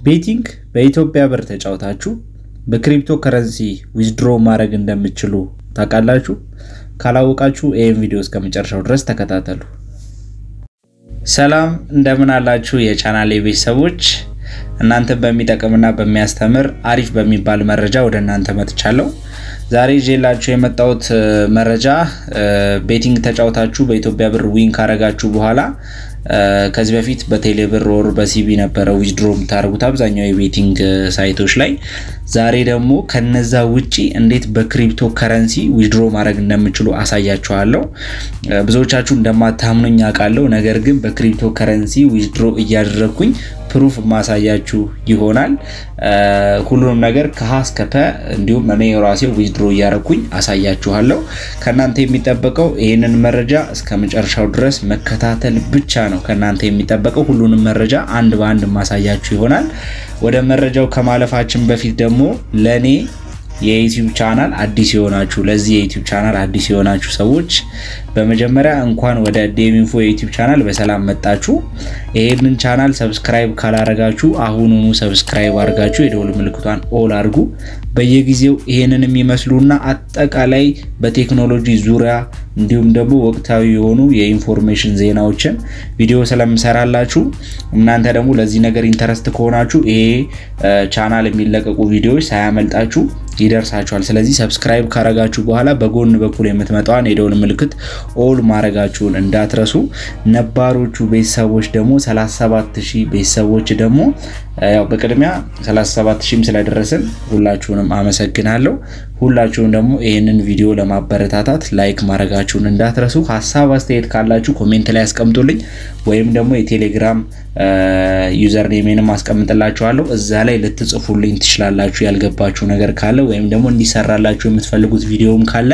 ቤቲንግ በኢትዮጵያ ብር ተጫውታችሁ በክሪፕቶ ከረንሲ ዊዝድሮ ማድረግ እንደምትችሉ ታውቃላችሁ? ካላወቃችሁ ይህን ቪዲዮ እስከ መጨረሻው ድረስ ተከታተሉ። ሰላም እንደምን አላችሁ የቻናሌ ቤተሰቦች፣ እናንተን በሚጠቅምና በሚያስተምር አሪፍ በሚባል መረጃ ወደ እናንተ መጥቻለሁ። ዛሬ ይዤላችሁ የመጣሁት መረጃ ቤቲንግ ተጫውታችሁ በኢትዮጵያ ብር ዊን ካረጋችሁ በኋላ ከዚህ በፊት በቴሌብር ወር በሲቢ ነበረ ዊዝድሮ የምታደርጉት አብዛኛው የቤቲንግ ሳይቶች ላይ። ዛሬ ደግሞ ከነዛ ውጪ እንዴት በክሪፕቶ ከረንሲ ዊዝድሮ ማድረግ እንደምችሉ አሳያችኋለሁ። ብዙዎቻችሁ እንደማታምኑኝ አውቃለሁ። ነገር ግን በክሪፕቶ ከረንሲ ዊዝድሮ እያደረግኩኝ ፕሩፍ ማሳያችሁ ይሆናል። ሁሉንም ነገር ከሀ እስከ ፐ እንዲሁም እኔ ራሴ ዊዝድሮ እያደረግኩኝ አሳያችኋለሁ። ከእናንተ የሚጠበቀው ይህንን መረጃ እስከ መጨረሻው ድረስ መከታተል ብቻ ነው ከእናንተ የሚጠበቀው። ሁሉንም መረጃ አንድ በአንድ ማሳያችሁ ይሆናል። ወደ መረጃው ከማለፋችን በፊት ደግሞ ለእኔ የዩቲዩብ ቻናል አዲስ የሆናችሁ ለዚህ የዩቲዩብ ቻናል አዲስ የሆናችሁ ሰዎች በመጀመሪያ እንኳን ወደ ዴሚንፎ የዩቲዩብ ቻናል በሰላም መጣችሁ። ይሄንን ቻናል ሰብስክራይብ ካላረጋችሁ አሁኑኑ ሰብስክራይብ አድርጋችሁ የደወል ምልክቷን ኦል አድርጉ። በየጊዜው ይሄንን የሚመስሉና አጠቃላይ በቴክኖሎጂ ዙሪያ እንዲሁም ደግሞ ወቅታዊ የሆኑ የኢንፎርሜሽን ዜናዎችን ቪዲዮ ስለምሰራላችሁ እናንተ ደግሞ ለዚህ ነገር ኢንተረስት ከሆናችሁ ይሄ ቻናል የሚለቀቁ ቪዲዮዎች ሳያመልጣችሁ ይደርሳችኋል። ስለዚህ ሰብስክራይብ ካረጋችሁ በኋላ በጎን በኩል የምትመጣዋን የደውል ምልክት ኦል ማድረጋችሁን እንዳትረሱ። ነባሮቹ ቤተሰቦች ደግሞ 37000 ቤተሰቦች ደግሞ ያው በቅድሚያ 37000ም ስለደረስን ሁላችሁንም አመሰግናለሁ። ሁላችሁም ደግሞ ይህንን ቪዲዮ ለማበረታታት ላይክ ማድረጋችሁን እንዳትረሱ። ሀሳብ አስተያየት ካላችሁ ኮሜንት ላይ ያስቀምጡልኝ፣ ወይም ደግሞ የቴሌግራም ዩዘር ኔሜንም አስቀምጥላችኋለሁ። እዛ ላይ ልትጽፉልኝ ትችላላችሁ ያልገባችሁ ነገር ካለ ወይም ደግሞ እንዲሰራላችሁ የምትፈልጉት ቪዲዮም ካለ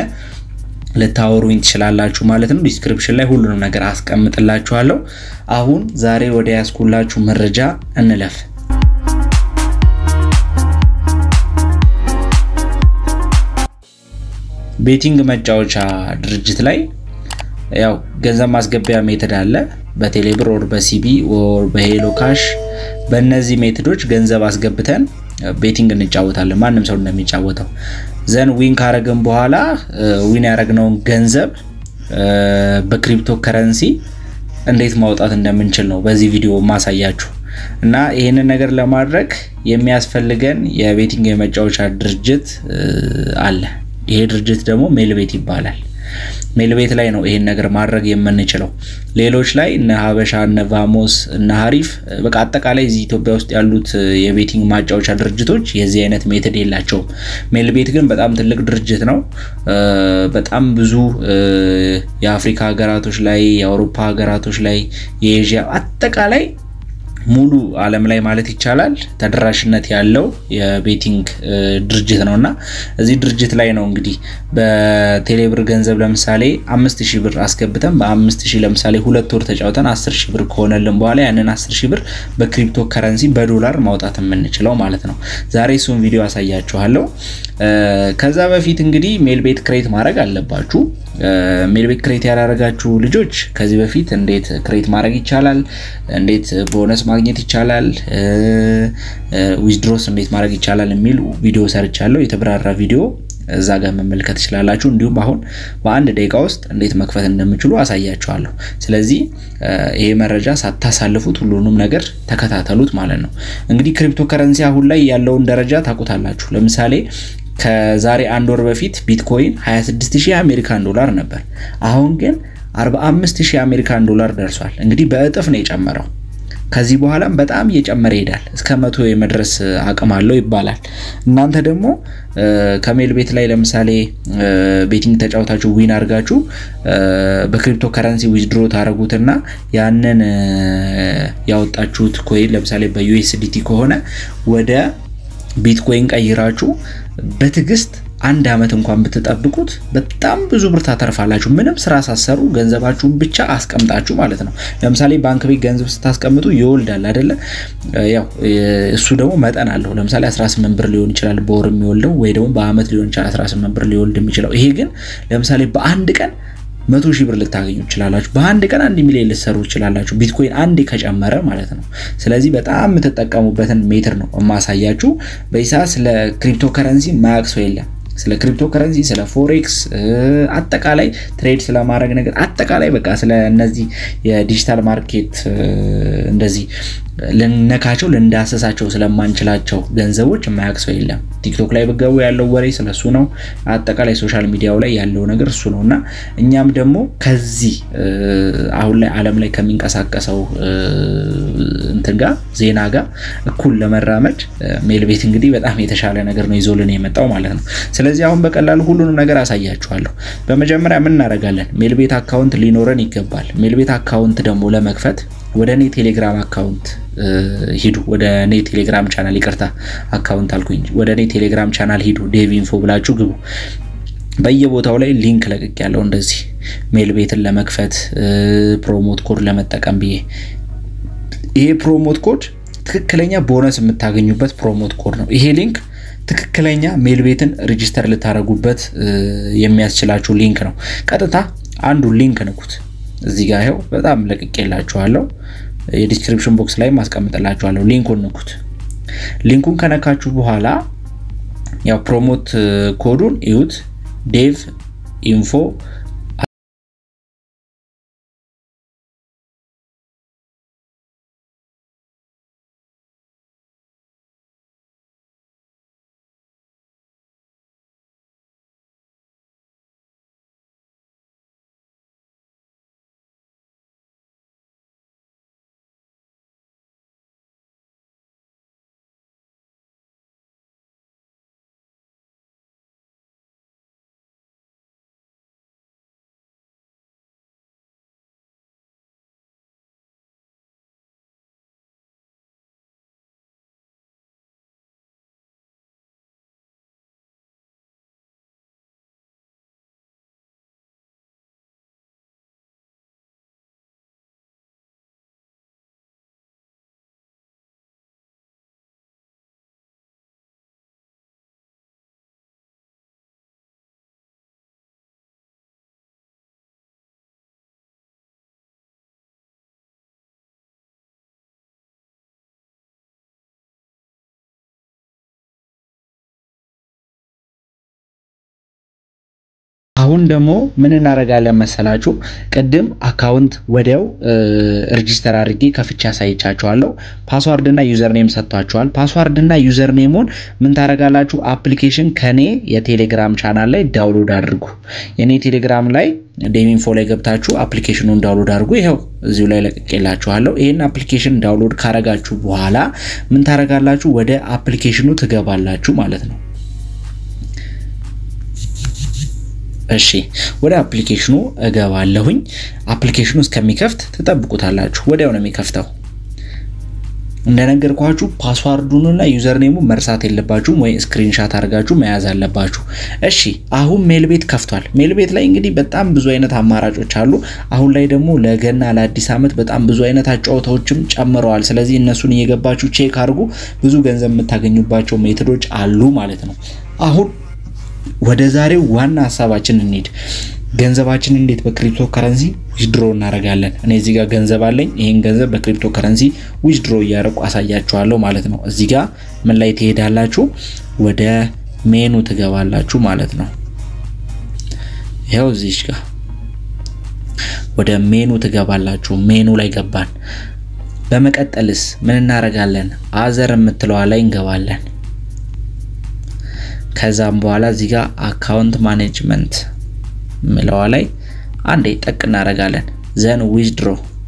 ልታወሩኝ ትችላላችሁ ማለት ነው። ዲስክሪፕሽን ላይ ሁሉንም ነገር አስቀምጥላችኋለሁ። አሁን ዛሬ ወደ ያስኩላችሁ መረጃ እንለፍ። ቤቲንግ መጫወቻ ድርጅት ላይ ያው ገንዘብ ማስገቢያ ሜትድ አለ። በቴሌብር ወር በሲቢ ወር በሄሎ ካሽ በእነዚህ ሜትዶች ገንዘብ አስገብተን ቤቲንግ እንጫወታለን። ማንም ሰው እንደሚጫወተው ዘን ዊን ካረግን በኋላ ዊን ያደረግነውን ገንዘብ በክሪፕቶ ከረንሲ እንዴት ማውጣት እንደምንችል ነው በዚህ ቪዲዮ ማሳያችሁ እና ይህንን ነገር ለማድረግ የሚያስፈልገን የቤቲንግ የመጫወቻ ድርጅት አለ። ይሄ ድርጅት ደግሞ ሜልቤት ይባላል። ሜልቤት ላይ ነው ይሄን ነገር ማድረግ የምንችለው። ሌሎች ላይ እነ ሀበሻ፣ እነ ቫሞስ፣ እነ ሀሪፍ በቃ አጠቃላይ እዚህ ኢትዮጵያ ውስጥ ያሉት የቤቲንግ ማጫወቻ ድርጅቶች የዚህ አይነት ሜትድ የላቸውም። ሜልቤት ግን በጣም ትልቅ ድርጅት ነው። በጣም ብዙ የአፍሪካ ሀገራቶች ላይ፣ የአውሮፓ ሀገራቶች ላይ፣ የኤዥያ አጠቃላይ ሙሉ ዓለም ላይ ማለት ይቻላል ተደራሽነት ያለው የቤቲንግ ድርጅት ነው እና እዚህ ድርጅት ላይ ነው እንግዲህ በቴሌብር ገንዘብ ለምሳሌ አምስት ሺህ ብር አስገብተን በአምስት ሺህ ለምሳሌ ሁለት ወር ተጫውተን አስር ሺህ ብር ከሆነልን በኋላ ያንን አስር ሺህ ብር በክሪፕቶ ከረንሲ በዶላር ማውጣት የምንችለው ማለት ነው። ዛሬ እሱን ቪዲዮ አሳያችኋለሁ። ከዛ በፊት እንግዲህ ሜል ቤት ክሬት ማድረግ አለባችሁ። ሜል ቤት ክሬት ያላረጋችሁ ልጆች ከዚህ በፊት እንዴት ክሬት ማድረግ ይቻላል፣ እንዴት ቦነስ ማግኘት ይቻላል፣ ዊዝድሮስ እንዴት ማድረግ ይቻላል የሚል ቪዲዮ ሰርቻለሁ። የተብራራ ቪዲዮ እዛ ጋር መመልከት ትችላላችሁ። እንዲሁም አሁን በአንድ ደቂቃ ውስጥ እንዴት መክፈት እንደምችሉ አሳያችኋለሁ። ስለዚህ ይሄ መረጃ ሳታሳልፉት ሁሉንም ነገር ተከታተሉት ማለት ነው። እንግዲህ ክሪፕቶ ከረንሲ አሁን ላይ ያለውን ደረጃ ታውቁታላችሁ። ለምሳሌ ከዛሬ አንድ ወር በፊት ቢትኮይን 26000 የአሜሪካን ዶላር ነበር። አሁን ግን 45000 የአሜሪካን ዶላር ደርሷል። እንግዲህ በእጥፍ ነው የጨመረው። ከዚህ በኋላም በጣም እየጨመረ ይሄዳል። እስከ መቶ የመድረስ አቅም አለው ይባላል። እናንተ ደግሞ ከሜል ቤት ላይ ለምሳሌ ቤቲንግ ተጫውታችሁ ዊን አድርጋችሁ በክሪፕቶ ከረንሲ ዊዝድሮ ታደረጉትና ያንን ያወጣችሁት ኮይን ለምሳሌ በዩኤስዲቲ ከሆነ ወደ ቢትኮይን ቀይራችሁ በትዕግስት አንድ ዓመት እንኳን ብትጠብቁት በጣም ብዙ ብር ታተርፋላችሁ። ምንም ስራ ሳሰሩ ገንዘባችሁን ብቻ አስቀምጣችሁ ማለት ነው። ለምሳሌ ባንክ ቤት ገንዘብ ስታስቀምጡ ይወልዳል አይደለ? ያው እሱ ደግሞ መጠን አለው። ለምሳሌ 18 ብር ሊሆን ይችላል በወር የሚወልደው ወይ ደግሞ በአመት ሊሆን ይችላል 18 ብር ሊወልድ የሚችለው። ይሄ ግን ለምሳሌ በአንድ ቀን መቶ ሺህ ብር ልታገኙ ትችላላችሁ። በአንድ ቀን አንድ ሚሊዮን ልትሰሩ ትችላላችሁ። ቢትኮይን አንድ ከጨመረ ማለት ነው። ስለዚህ በጣም የምትጠቀሙበትን ሜትር ነው የማሳያችሁ። በይሳ ስለ ክሪፕቶ ከረንሲ ማያውቅ ሰው የለም። ስለ ክሪፕቶ ከረንሲ፣ ስለ ፎሬክስ፣ አጠቃላይ ትሬድ ስለማድረግ ነገር አጠቃላይ በቃ ስለ እነዚህ የዲጂታል ማርኬት እንደዚህ ልነካቸው ልንዳሰሳቸው ስለማንችላቸው ገንዘቦች የማያውቅ ሰው የለም። ቲክቶክ ላይ ብገቡ ያለው ወሬ ስለሱ ነው። አጠቃላይ ሶሻል ሚዲያው ላይ ያለው ነገር እሱ ነው እና እኛም ደግሞ ከዚህ አሁን ላይ ዓለም ላይ ከሚንቀሳቀሰው እንትን ጋር ዜና ጋር እኩል ለመራመድ ሜልቤት እንግዲህ በጣም የተሻለ ነገር ነው ይዞልን የመጣው ማለት ነው። ስለዚህ አሁን በቀላሉ ሁሉንም ነገር አሳያችኋለሁ። በመጀመሪያ ምን እናደርጋለን? ሜልቤት አካውንት ሊኖረን ይገባል። ሜልቤት አካውንት ደግሞ ለመክፈት ወደ እኔ ቴሌግራም አካውንት ሂዱ። ወደ እኔ ቴሌግራም ቻናል ይቅርታ፣ አካውንት አልኩኝ። ወደ እኔ ቴሌግራም ቻናል ሂዱ። ዴቭ ኢንፎ ብላችሁ ግቡ። በየቦታው ላይ ሊንክ ለቅቅ ያለው እንደዚህ ሜል ቤትን ለመክፈት ፕሮሞት ኮድ ለመጠቀም ብዬ ይሄ ፕሮሞት ኮድ ትክክለኛ ቦነስ የምታገኙበት ፕሮሞት ኮድ ነው። ይሄ ሊንክ ትክክለኛ ሜል ቤትን ሬጂስተር ልታደረጉበት የሚያስችላችሁ ሊንክ ነው። ቀጥታ አንዱ ሊንክ ንኩት። እዚህ ጋር ይኸው በጣም ለቅቄላችኋለሁ። የዲስክሪፕሽን ቦክስ ላይ ማስቀምጥላችኋለሁ። ሊንኩን ንኩት። ሊንኩን ከነካችሁ በኋላ ያው ፕሮሞት ኮዱን እዩት። ዴቭ ኢንፎ አሁን ደግሞ ምን እናደርጋለን መሰላችሁ? ቅድም አካውንት ወዲያው ሬጂስተር አድርጌ ከፍቼ አሳይቻችኋለሁ። ፓስዋርድ እና ዩዘር ኔም ሰጥቷችኋል። ፓስዋርድ እና ዩዘር ኔሙን ምን ታደርጋላችሁ? አፕሊኬሽን ከኔ የቴሌግራም ቻናል ላይ ዳውንሎድ አድርጉ። የኔ ቴሌግራም ላይ ዴቪንፎ ላይ ገብታችሁ አፕሊኬሽኑን ዳውንሎድ አድርጉ። ይኸው እዚሁ ላይ ለቅቄላችኋለሁ። ይህን አፕሊኬሽን ዳውንሎድ ካረጋችሁ በኋላ ምን ታደርጋላችሁ? ወደ አፕሊኬሽኑ ትገባላችሁ ማለት ነው። እሺ ወደ አፕሊኬሽኑ እገባለሁኝ። አፕሊኬሽኑ እስከሚከፍት ትጠብቁታላችሁ። ወዲያው ነው የሚከፍተው። እንደነገርኳችሁ ፓስዋርዱንና ዩዘር ኔሙ መርሳት የለባችሁም ወይ ስክሪንሻት አድርጋችሁ መያዝ አለባችሁ። እሺ አሁን ሜል ቤት ከፍቷል። ሜል ቤት ላይ እንግዲህ በጣም ብዙ አይነት አማራጮች አሉ። አሁን ላይ ደግሞ ለገና ለአዲስ ዓመት በጣም ብዙ አይነት አጫወታዎችም ጨምረዋል። ስለዚህ እነሱን እየገባችሁ ቼክ አድርጉ። ብዙ ገንዘብ የምታገኙባቸው ሜቶዶች አሉ ማለት ነው። አሁን ወደ ዛሬው ዋና ሀሳባችን እንሂድ። ገንዘባችን እንዴት በክሪፕቶ ከረንሲ ዊዝድሮ እናደርጋለን? እኔ እዚህ ጋር ገንዘብ አለኝ። ይህን ገንዘብ በክሪፕቶ ከረንሲ ዊዝድሮ እያደረኩ አሳያችኋለሁ ማለት ነው። እዚህ ጋር ምን ላይ ትሄዳላችሁ? ወደ ሜኑ ትገባላችሁ ማለት ነው። ይኸው እዚች ጋር ወደ ሜኑ ትገባላችሁ። ሜኑ ላይ ገባን። በመቀጠልስ ምን እናደርጋለን? አዘር የምትለዋ ላይ እንገባለን። ከዛም በኋላ እዚህ ጋር አካውንት ማኔጅመንት ምለዋ ላይ አንዴ ጠቅ እናደርጋለን። ዘን ዊዝድሮ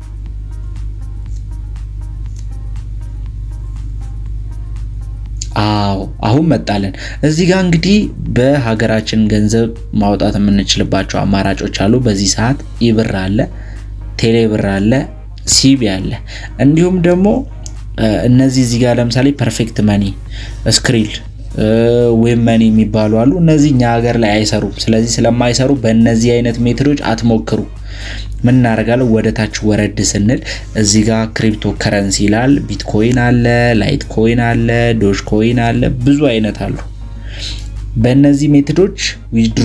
አዎ አሁን መጣለን። እዚህ ጋር እንግዲህ በሀገራችን ገንዘብ ማውጣት የምንችልባቸው አማራጮች አሉ። በዚህ ሰዓት ኢብር አለ፣ ቴሌ ብር አለ፣ ሲቢ አለ። እንዲሁም ደግሞ እነዚህ እዚህ ጋር ለምሳሌ ፐርፌክት መኒ፣ ስክሪል ዌብ መኒ የሚባሉ አሉ። እነዚህ እኛ ሀገር ላይ አይሰሩም። ስለዚህ ስለማይሰሩ በእነዚህ አይነት ሜትዶች አትሞክሩ። ምን እናደርጋለን? ወደ ታች ወረድ ስንል እዚህ ጋር ክሪፕቶ ከረንሲ ይላል። ቢትኮይን አለ፣ ላይት ኮይን አለ፣ ዶጅ ኮይን አለ፣ ብዙ አይነት አሉ። በእነዚህ ሜትዶች ዊድሮ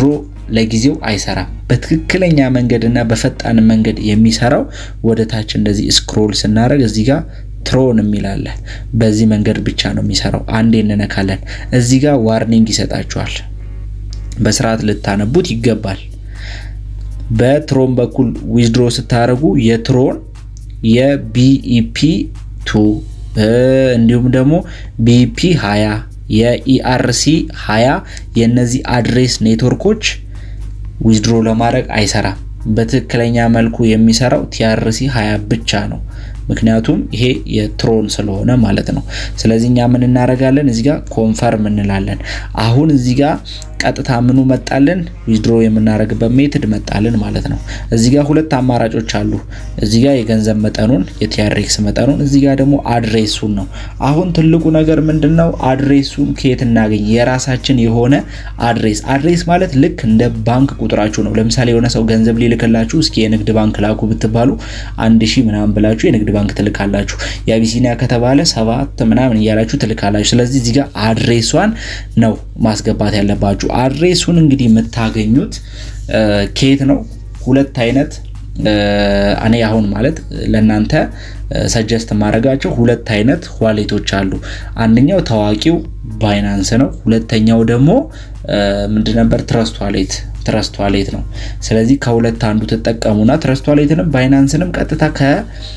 ለጊዜው አይሰራም። በትክክለኛ መንገድና በፈጣን መንገድ የሚሰራው ወደ ታች እንደዚህ ስክሮል ስናደርግ እዚህ ጋር ትሮን የሚላለ በዚህ መንገድ ብቻ ነው የሚሰራው። አንዴ እንነካለን። እዚህ ጋር ዋርኒንግ ይሰጣችኋል። በስርዓት ልታነቡት ይገባል። በትሮን በኩል ዊዝድሮ ስታደርጉ የትሮን የቢኢፒ ቱ እንዲሁም ደግሞ ቢኢፒ 20 የኢአርሲ 20 የእነዚህ አድሬስ ኔትወርኮች ዊዝድሮ ለማድረግ አይሰራም። በትክክለኛ መልኩ የሚሰራው ቲአርሲ 20 ብቻ ነው። ምክንያቱም ይሄ የትሮን ስለሆነ ማለት ነው። ስለዚህ እኛ ምን እናደርጋለን? እዚህ ጋር ኮንፈርም እንላለን። አሁን እዚህ ጋር ቀጥታ ምኑ መጣልን? ዊዝድሮ የምናደርግበት ሜትድ መጣልን ማለት ነው። እዚህ ጋር ሁለት አማራጮች አሉ። እዚህ ጋር የገንዘብ መጠኑን የቲአርኤክስ መጠኑን፣ እዚህ ጋር ደግሞ አድሬሱን ነው። አሁን ትልቁ ነገር ምንድን ነው? አድሬሱን ከየት እናገኝ? የራሳችን የሆነ አድሬስ። አድሬስ ማለት ልክ እንደ ባንክ ቁጥራችሁ ነው። ለምሳሌ የሆነ ሰው ገንዘብ ሊልክላችሁ እስኪ የንግድ ባንክ ላኩ ብትባሉ አንድ ሺህ ምናምን ብላችሁ የንግድ ባንክ ትልካላችሁ። የአቢሲኒያ ከተባለ ሰባት ምናምን እያላችሁ ትልካላችሁ። ስለዚህ እዚህ ጋር አድሬሷን ነው ማስገባት ያለባችሁ። አድሬሱን እንግዲህ የምታገኙት ከየት ነው? ሁለት አይነት እኔ አሁን ማለት ለእናንተ ሰጀስት ማድረጋቸው ሁለት አይነት ዋሌቶች አሉ። አንደኛው ታዋቂው ባይናንስ ነው። ሁለተኛው ደግሞ ምንድን ነበር? ትረስት ዋሌት ትረስት ዋሌት ነው። ስለዚህ ከሁለት አንዱ ትጠቀሙና ትረስት ዋሌትንም ባይናንስንም ቀጥታ ከ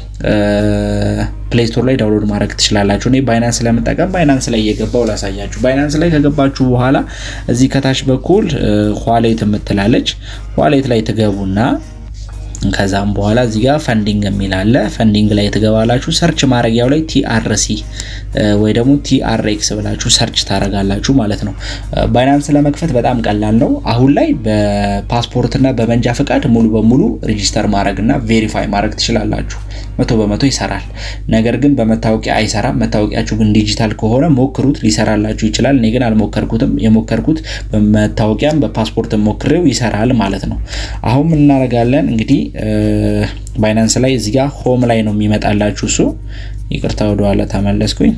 ፕሌይ ስቶር ላይ ዳውንሎድ ማድረግ ትችላላችሁ። እኔ ባይናንስ ስለምጠቀም ባይናንስ ላይ እየገባው ላሳያችሁ። ባይናንስ ላይ ከገባችሁ በኋላ እዚህ ከታች በኩል ዋሌት የምትላለች ዋሌት ላይ ትገቡና ከዛም በኋላ እዚህ ጋር ፈንዲንግ የሚል አለ። ፈንዲንግ ላይ ትገባላችሁ። ሰርች ማድረጊያው ላይ ቲአርሲ ወይ ደግሞ ቲአርኤክስ ብላችሁ ሰርች ታደርጋላችሁ ማለት ነው። ባይናንስ ለመክፈት በጣም ቀላል ነው። አሁን ላይ በፓስፖርትና በመንጃ ፈቃድ ሙሉ በሙሉ ሬጂስተር ማድረግና ቬሪፋይ ማድረግ ትችላላችሁ። መቶ በመቶ ይሰራል። ነገር ግን በመታወቂያ አይሰራም። መታወቂያችሁ ግን ዲጂታል ከሆነ ሞክሩት፣ ሊሰራላችሁ ይችላል። እኔ ግን አልሞከርኩትም። የሞከርኩት በመታወቂያም በፓስፖርት ሞክሬው ይሰራል ማለት ነው። አሁን ምን እናደርጋለን እንግዲህ ባይናንስ ላይ እዚህ ጋር ሆም ላይ ነው የሚመጣላችሁ። እሱ ይቅርታ ወደኋላ ተመለስኩኝ።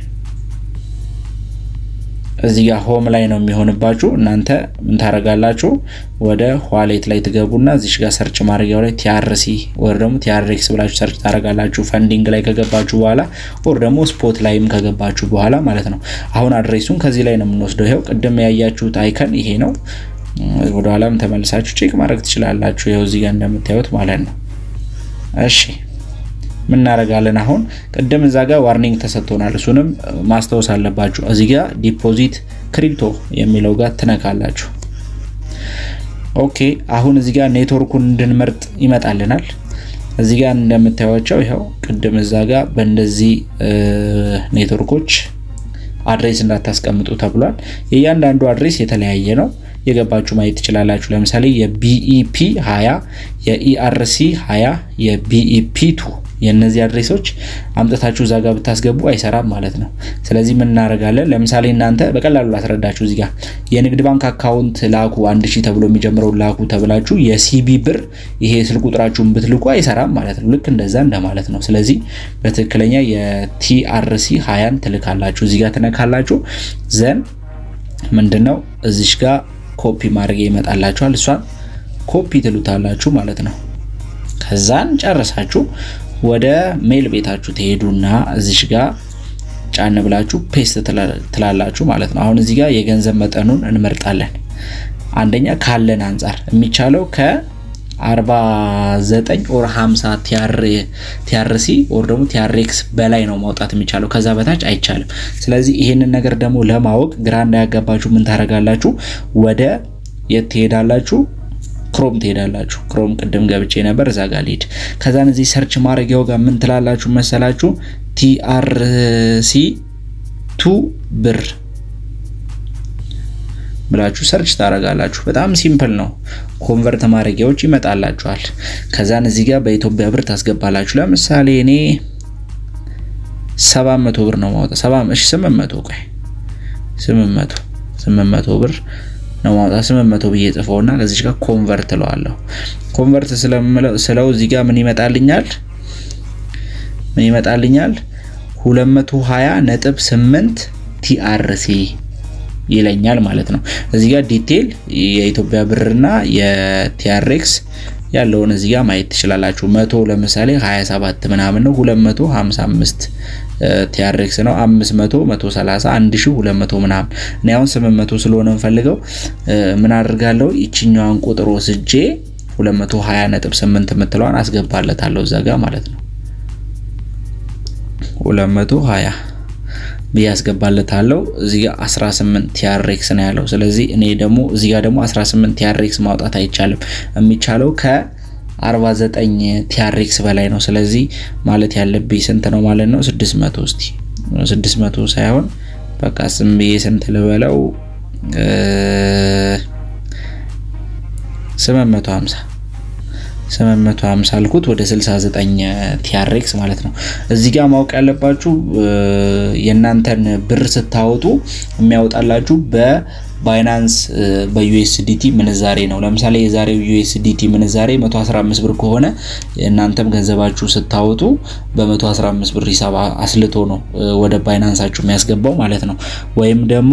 እዚህ ጋር ሆም ላይ ነው የሚሆንባችሁ። እናንተ ምን ታደርጋላችሁ? ወደ ዋሌት ላይ ትገቡና እዚሽ ጋር ሰርች ማድረጊያው ላይ ቲአርሲ ወር ደግሞ ቲአርኤክስ ብላችሁ ሰርች ታደርጋላችሁ። ፈንዲንግ ላይ ከገባችሁ በኋላ ወር ደግሞ ስፖት ላይም ከገባችሁ በኋላ ማለት ነው። አሁን አድሬሱን ከዚህ ላይ ነው የምንወስደው። ይኸው ቅድም ያያችሁት አይከን ይሄ ነው። ወደ ኋላም ተመልሳችሁ ቼክ ማድረግ ትችላላችሁ። ይኸው እዚህ ጋር እንደምታዩት ማለት ነው። እሺ ምን እናደርጋለን አሁን? ቅድም እዛ ጋር ዋርኒንግ ተሰጥቶናል። እሱንም ማስታወስ አለባችሁ። እዚህ ጋር ዲፖዚት ክሪፕቶ የሚለው ጋር ትነካላችሁ። ኦኬ አሁን እዚህ ጋር ኔትወርኩን እንድንመርጥ ይመጣልናል። እዚህ ጋር እንደምታዩቸው ይኸው ቅድም እዛ ጋር በእንደዚህ ኔትወርኮች አድሬስ እንዳታስቀምጡ ተብሏል። የእያንዳንዱ አድሬስ የተለያየ ነው። የገባችሁ ማየት ትችላላችሁ። ለምሳሌ የቢኢፒ 20 የኢአርሲ 20 የቢኢፒ ቱ የእነዚህ አድሬሶች አምጥታችሁ እዛ ጋር ብታስገቡ አይሰራም ማለት ነው። ስለዚህ ምን እናደርጋለን? ለምሳሌ እናንተ በቀላሉ ላስረዳችሁ። እዚህ ጋር የንግድ ባንክ አካውንት ላኩ አንድ ሺህ ተብሎ የሚጀምረው ላኩ ተብላችሁ የሲቢ ብር ይሄ ስልክ ቁጥራችሁን ብትልኩ አይሰራም ማለት ነው። ልክ እንደዛ እንደማለት ነው። ስለዚህ በትክክለኛ የቲአርሲ ሀያን ትልካላችሁ። እዚህ ጋር ትነካላችሁ። ዘን ምንድነው እዚሽ ጋር ኮፒ ማድረግ ይመጣላችኋል። እሷን ኮፒ ትሉታላችሁ ማለት ነው። ከዛን ጨረሳችሁ ወደ ሜል ቤታችሁ ትሄዱና እዚሽ ጋር ጫን ብላችሁ ፔስት ትላላችሁ ማለት ነው። አሁን እዚህ ጋር የገንዘብ መጠኑን እንመርጣለን። አንደኛ ካለን አንጻር የሚቻለው ከ49 ኦር 50 ቲአርሲ ኦር ደግሞ ቲአርኤክስ በላይ ነው ማውጣት የሚቻለው፣ ከዛ በታች አይቻልም። ስለዚህ ይሄንን ነገር ደግሞ ለማወቅ ግራ እንዳያጋባችሁ ምን ታደርጋላችሁ? ወደ የት ትሄዳላችሁ? ክሮም ትሄዳላችሁ። ክሮም ቅድም ገብቼ ነበር፣ እዛ ጋር ልሂድ። ከዛን እዚህ ሰርች ማድረጊያው ጋር ምን ትላላችሁ መሰላችሁ? ቲአርሲ ቱ ብር ብላችሁ ሰርች ታደርጋላችሁ። በጣም ሲምፕል ነው። ኮንቨርት ማድረጊያዎች ይመጣላችኋል። ከዛን እዚህ ጋር በኢትዮጵያ ብር ታስገባላችሁ። ለምሳሌ እኔ 700 ብር ነው ማውጣት 7 እሺ 800 ቆይ 800 800 ብር ነው ማውጣት 800 ብዬ ጽፈውና ከዚህ ጋር ኮንቨርት እለዋለሁ። ኮንቨርት ስለው እዚህ ጋር ምን ይመጣልኛል? ምን ይመጣልኛል? 220 ነጥብ 8 ቲአርሲ ይለኛል ማለት ነው። እዚህ ጋር ዲቴል የኢትዮጵያ ብርና የቲአርኤክስ ያለውን እዚህ ጋር ማየት ትችላላችሁ። መቶ ለምሳሌ 27 ምናምን ነው 255 ቲአርኤክስ ነው 500 130 1200 ምናምን እኔ አሁን 800 ስለሆነ የምፈልገው ምን አድርጋለሁ ይችኛዋን ቁጥር ወስጄ 220.8 የምትለዋን አስገባለታለሁ እዛ ጋር ማለት ነው 220 ብዬ አስገባለታለሁ። እዚህ ጋር 18 ቲአርኤክስ ነው ያለው። ስለዚህ እኔ ደግሞ እዚህ ጋር ደግሞ 18 ቲአርኤክስ ማውጣት አይቻልም። የሚቻለው ከ49 ቲአርኤክስ በላይ ነው። ስለዚህ ማለት ያለብኝ ስንት ነው ማለት ነው? 600 እስቲ 600 ሳይሆን በቃ ስም ብዬ ስንት ልበለው 850 850 አልኩት ወደ 69 ቲአርኤክስ ማለት ነው። እዚህ ጋር ማወቅ ያለባችሁ የእናንተን ብር ስታወጡ የሚያወጣላችሁ በባይናንስ በዩኤስዲቲ ምንዛሬ ነው። ለምሳሌ የዛሬው ዩኤስዲቲ ምንዛሬ 115 ብር ከሆነ እናንተም ገንዘባችሁ ስታወጡ በ115 ብር ሂሳብ አስልቶ ነው ወደ ባይናንሳችሁ የሚያስገባው ማለት ነው። ወይም ደግሞ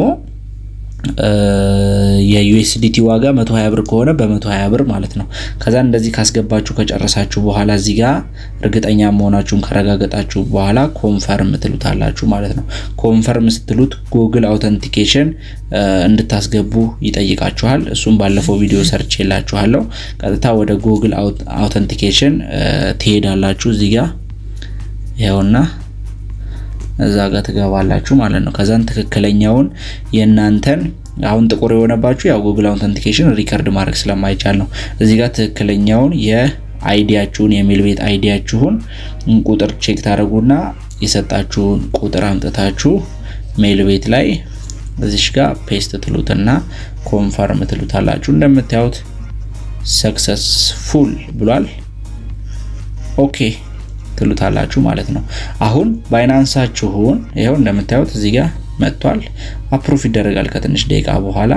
የዩኤስዲቲ ዋጋ 120 ብር ከሆነ በ120 ብር ማለት ነው። ከዛ እንደዚህ ካስገባችሁ ከጨረሳችሁ በኋላ እዚህ ጋር እርግጠኛ መሆናችሁን ካረጋገጣችሁ በኋላ ኮንፈርም ትሉታላችሁ ማለት ነው። ኮንፈርም ስትሉት ጉግል አውተንቲኬሽን እንድታስገቡ ይጠይቃችኋል። እሱም ባለፈው ቪዲዮ ሰርች የላችኋለሁ። ቀጥታ ወደ ጉግል አውተንቲኬሽን ትሄዳላችሁ። እዚህ ጋር ይኸውና እዛ ጋር ትገባላችሁ ማለት ነው። ከዛን ትክክለኛውን የእናንተን አሁን ጥቁር የሆነባችሁ ያው ጉግል አውተንቲኬሽን ሪከርድ ማድረግ ስለማይቻል ነው። እዚህ ጋር ትክክለኛውን የአይዲያችሁን የሜል ቤት አይዲያችሁን ቁጥር ቼክ ታደርጉና የሰጣችሁን ቁጥር አምጥታችሁ ሜል ቤት ላይ እዚሽ ጋር ፔስት ትሉትና ኮንፈርም ትሉታላችሁ። እንደምታዩት ሰክሰስፉል ብሏል። ኦኬ ትሉታላችሁ ማለት ነው። አሁን ባይናንሳችሁን ይኸው እንደምታዩት እዚህ ጋር መጥቷል። አፕሩፍ ይደረጋል ከትንሽ ደቂቃ በኋላ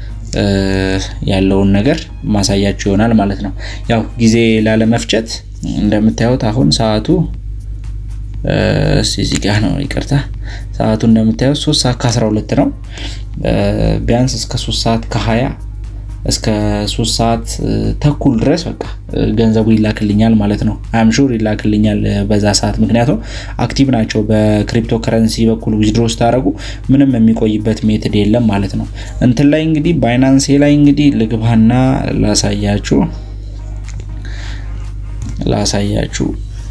ያለውን ነገር ማሳያችሁ ይሆናል ማለት ነው። ያው ጊዜ ላለመፍጨት እንደምታዩት አሁን ሰዓቱ እዚህ ጋር ነው፣ ይቅርታ ሰዓቱ እንደምታዩት 3 ሰዓት ከ12 ነው። ቢያንስ እስከ 3 ሰዓት ከ20 እስከ 3 ሰዓት ተኩል ድረስ በቃ ገንዘቡ ይላክልኛል ማለት ነው። አም ሹር ይላክልኛል በዛ ሰዓት፣ ምክንያቱም አክቲቭ ናቸው። በክሪፕቶ ከረንሲ በኩል ዊዝድሮ ስታደረጉ ምንም የሚቆይበት ሜትድ የለም ማለት ነው። እንትን ላይ እንግዲህ ባይናንሴ ላይ እንግዲህ ልግባና ላሳያችሁ ላሳያችሁ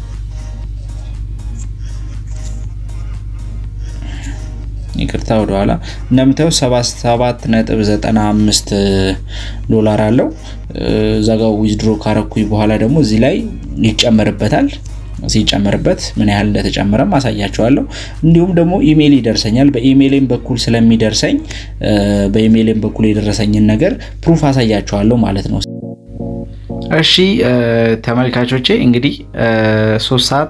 ይቅርታ ወደኋላ እንደምታየው 77.95 ዶላር አለው። እዛ ጋር ዊዝድሮ ካረኩኝ በኋላ ደግሞ እዚህ ላይ ይጨመርበታል። ሲጨመርበት ምን ያህል እንደተጨመረም አሳያቸዋለሁ። እንዲሁም ደግሞ ኢሜይል ይደርሰኛል። በኢሜይሌም በኩል ስለሚደርሰኝ በኢሜይሌም በኩል የደረሰኝን ነገር ፕሩፍ አሳያቸዋለሁ ማለት ነው። እሺ ተመልካቾቼ እንግዲህ ሶስት ሰዓት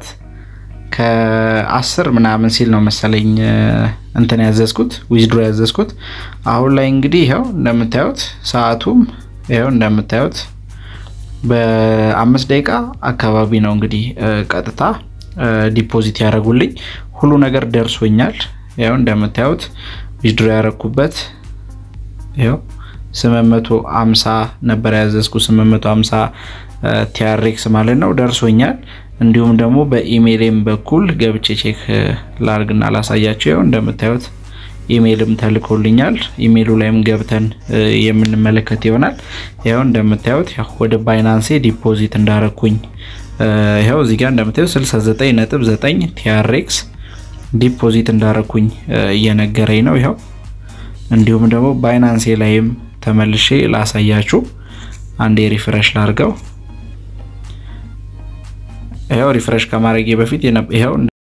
ከአስር ምናምን ሲል ነው መሰለኝ እንትን ያዘዝኩት ዊዝድሮ ያዘዝኩት። አሁን ላይ እንግዲህ ይኸው እንደምታዩት ሰዓቱም ይኸው እንደምታዩት በአምስት ደቂቃ አካባቢ ነው እንግዲህ ቀጥታ ዲፖዚት ያደረጉልኝ። ሁሉ ነገር ደርሶኛል። ይኸው እንደምታዩት ዊዝድሮ ያደረኩበት ይኸው 850 ነበር ያዘዝኩት 850 ቲአርኤክስ ማለት ነው ደርሶኛል። እንዲሁም ደግሞ በኢሜይልም በኩል ገብቼ ቼክ ላርግና ላሳያቸው። ይኸው እንደምታዩት ኢሜይልም ተልኮልኛል። ኢሜይሉ ላይም ገብተን የምንመለከት ይሆናል። ይኸው እንደምታዩት ወደ ባይናንሴ ዲፖዚት እንዳረኩኝ ይኸው እዚህ ጋር እንደምታዩት 69.9 ቲአርኤክስ ዲፖዚት እንዳረኩኝ እየነገረኝ ነው። ይኸው እንዲሁም ደግሞ ባይናንሴ ላይም ተመልሼ ላሳያችሁ። አንዴ ሪፍሬሽ ላርገው። ይኸው ሪፍሬሽ ከማድረጌ በፊት ይኸው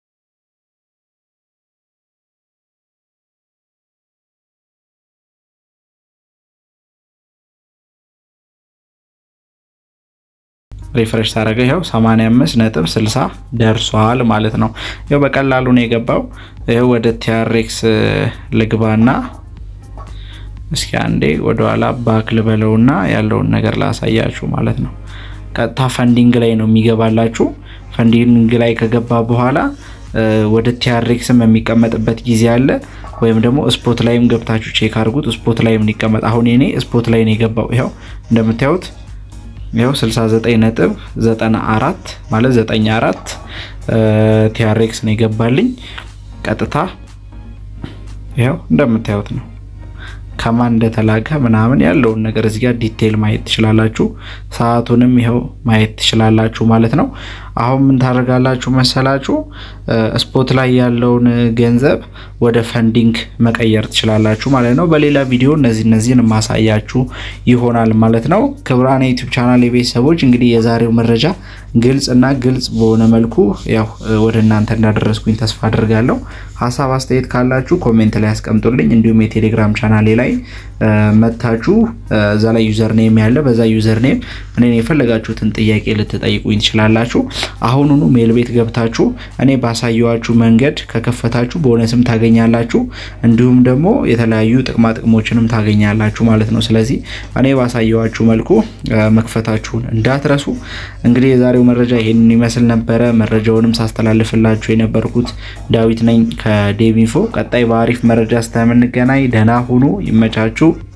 ሪፍሬሽ ታደረገ ይኸው 85 ነጥብ 60 ደርሷል ማለት ነው። ይኸው በቀላሉ ነው የገባው። ይኸው ወደ ቲአርኤክስ ልግባና እስኪ አንዴ ወደኋላ ባክ ልበለውና ያለውን ነገር ላሳያችሁ ማለት ነው። ቀጥታ ፈንዲንግ ላይ ነው የሚገባላችሁ። ፈንዲንግ ላይ ከገባ በኋላ ወደ ቲአርኤክስም የሚቀመጥበት ጊዜ አለ። ወይም ደግሞ ስፖት ላይም ገብታችሁ ቼክ አድርጉት። ስፖት ላይም ሊቀመጥ አሁን የኔ ስፖት ላይ ነው የገባው። ይኸው እንደምታዩት ይኸው 69 ነጥብ 94 ማለት 94 ቲአርኤክስ ነው የገባልኝ ቀጥታ ይኸው እንደምታዩት ነው ከማን እንደተላከ ምናምን ያለውን ነገር እዚህ ጋር ዲቴይል ማየት ትችላላችሁ። ሰዓቱንም ይኸው ማየት ትችላላችሁ ማለት ነው። አሁን ምን ታደርጋላችሁ መሰላችሁ? ስፖት ላይ ያለውን ገንዘብ ወደ ፈንዲንግ መቀየር ትችላላችሁ ማለት ነው። በሌላ ቪዲዮ እነዚህ እነዚህን ማሳያችሁ ይሆናል ማለት ነው። ክቡራን ዩቲዩብ ቻናል የቤተሰቦች እንግዲህ የዛሬው መረጃ ግልጽ እና ግልጽ በሆነ መልኩ ያው ወደ እናንተ እንዳደረስኩኝ ተስፋ አድርጋለሁ። ሀሳብ አስተያየት ካላችሁ ኮሜንት ላይ ያስቀምጡልኝ። እንዲሁም የቴሌግራም ቻናሌ ላይ መታችሁ እዛ ላይ ዩዘር ኔም ያለ በዛ ዩዘር ኔም እኔን የፈለጋችሁትን ጥያቄ ልትጠይቁኝ ትችላላችሁ። አሁኑኑ ሜል ቤት ገብታችሁ እኔ ባሳየዋችሁ መንገድ ከከፈታችሁ ቦነስም ታገኛላችሁ፣ እንዲሁም ደግሞ የተለያዩ ጥቅማ ጥቅሞችንም ታገኛላችሁ ማለት ነው። ስለዚህ እኔ ባሳየዋችሁ መልኩ መክፈታችሁን እንዳትረሱ። እንግዲህ የዛሬው መረጃ ይሄንን ይመስል ነበረ። መረጃውንም ሳስተላልፍላችሁ የነበርኩት ዳዊት ነኝ ከዴቪንፎ። ቀጣይ በአሪፍ መረጃ እስከምንገናኝ ደህና ሁኑ። ይመቻችሁ።